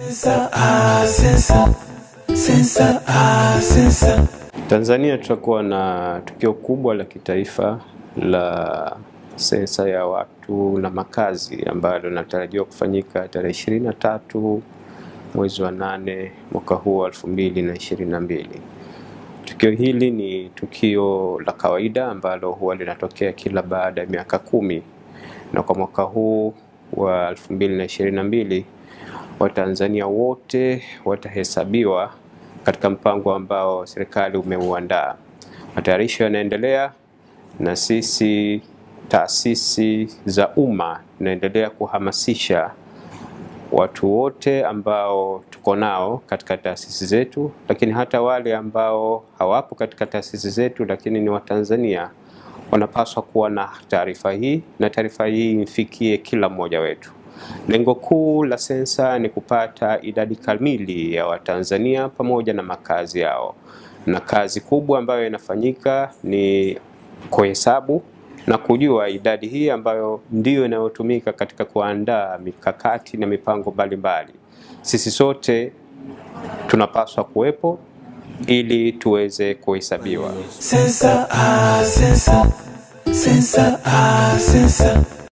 Sensa, ah, sensa. Sensa, ah, sensa. Tanzania tutakuwa na tukio kubwa la kitaifa la sensa ya watu na makazi ambalo linatarajiwa kufanyika tarehe ishirini na tatu mwezi wa nane mwaka huu wa elfu mbili na ishirini na mbili. Tukio hili ni tukio la kawaida ambalo huwa linatokea kila baada ya miaka kumi na kwa mwaka huu wa elfu mbili na ishirini na mbili Watanzania wote watahesabiwa katika mpango ambao serikali umeuandaa. Matayarisho yanaendelea na sisi taasisi za umma tunaendelea kuhamasisha watu wote ambao tuko nao katika taasisi zetu, lakini hata wale ambao hawapo katika taasisi zetu lakini ni Watanzania wanapaswa kuwa na taarifa hii na taarifa hii imfikie kila mmoja wetu. Lengo kuu la sensa ni kupata idadi kamili ya Watanzania pamoja na makazi yao, na kazi kubwa ambayo inafanyika ni kuhesabu na kujua idadi hii ambayo ndiyo inayotumika katika kuandaa mikakati na mipango mbalimbali. Sisi sote tunapaswa kuwepo ili tuweze kuhesabiwa. Sensa, ah, sensa. Sensa, ah, sensa.